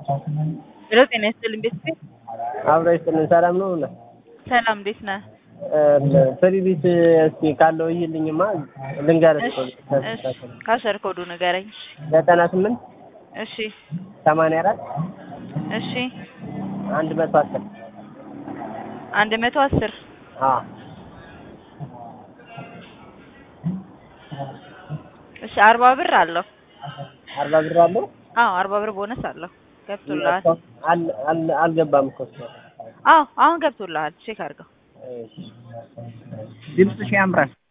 ሄሎ ጤና ይስጥልኝ ቤተሰብ አብሮ ይስጥልን። ሰላም ነው እና ሰላም እንዴት ነህ? ፍሪ ቢት እስኪ ካለው ይልኝማ ልንገርህ እኮ እሺ ካሸር ኮዱ ንገረኝ። ዘጠና ስምንት እሺ ሰማንያ አራት እሺ አንድ መቶ አስር አንድ መቶ አስር አዎ እሺ አርባ ብር አለው። አርባ ብር አለው። አዎ አርባ ብር ቦነስ አለው። ገብቶልሃል? አል- አል- አልገባም እኮ እሱ። አዎ አሁን ገብቶልሃል። ቼክ አድርገው። እሺ ድምፅሽ ያምራል።